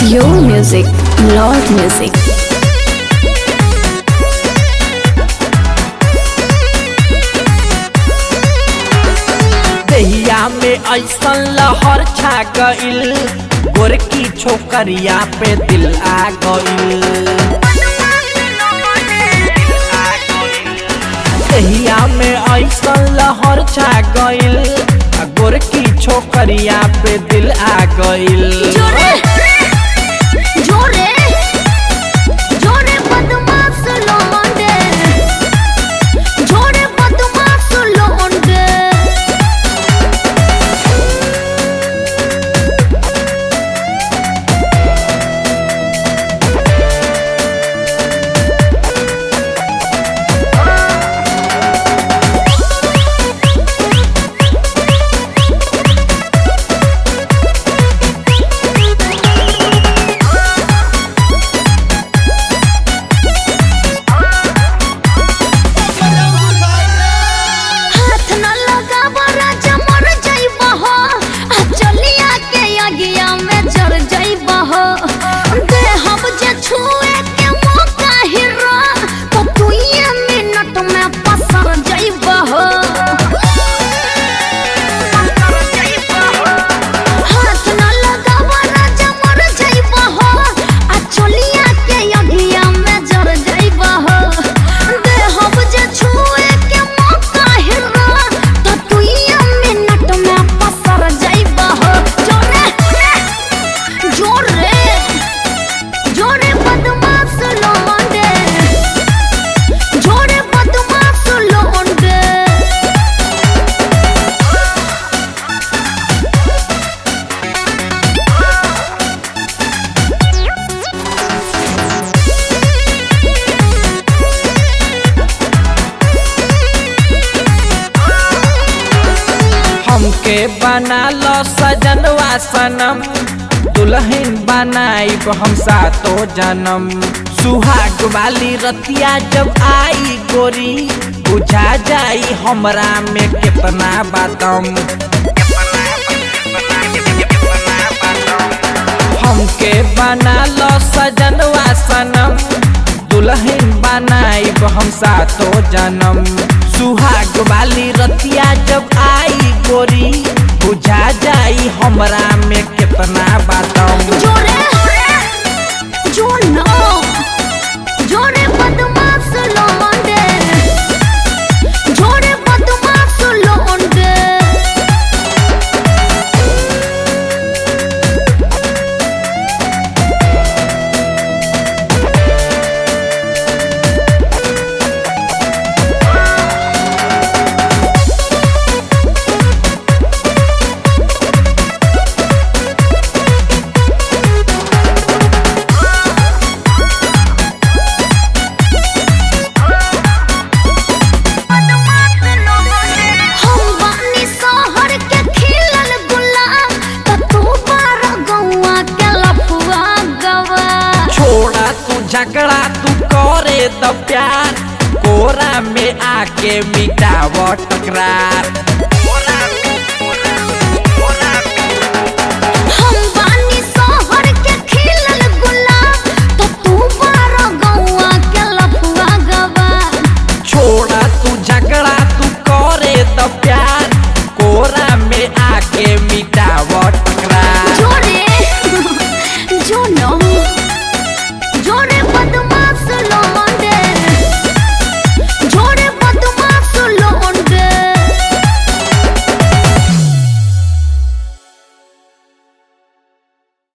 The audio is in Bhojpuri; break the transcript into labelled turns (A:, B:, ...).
A: Your music, Lord music.
B: दहिया में ऐसन लहर छा गइल गोरकी छोकरिया पे दिल आ गइल दहिया में ऐसन लहर छा गइल आ गोरकी छोकरिया पे दिल आ गइल
C: जोरे जोरे जोरे बदमाश लोंडे जोरे बदमाश लोंडे हाथ न लगावा राजा मर जाइबा हो आ चलिया के आगिया में जर जाइबा हो दे हम जे छुए के मौका हिरा तो तू ये मिनट में पसर जाइबा हो हाथ न लगावा राजा मर जाइबा हो आ चलिया के आगिया में जर जाइबा हो दे हम जे छुए के मौका हिरा तो तू ये मिनट में पसर जाइबा हो जोरे जोरे जोरे बदमाश लोंडे जोरे बदमाश लोंडे
B: हमके बना लो सजनवा सनम दुल्हन बनाइब हम सातो जन्म सुहाग वाली रतिया जब आई गोरी बुझा जाई हमरा में कितना बातम हमके बना लो सजनवा सनम दुल्हन बनाइब हम सातो जन्म सुहाग वाली रतिया जब आई गोरी बुझा जाई हमरा में कितना बातम
C: जोरे जो नो जोरे बदमाश लोंडे जोरे बदमाश लोंडे हम बानी शहर के खिलल गुलाब त तू बार गौआ के लफुआ गवा
B: छोड़ा तू झगड़ा तू करे द प्यार कोरा में आके मिटाव टकरार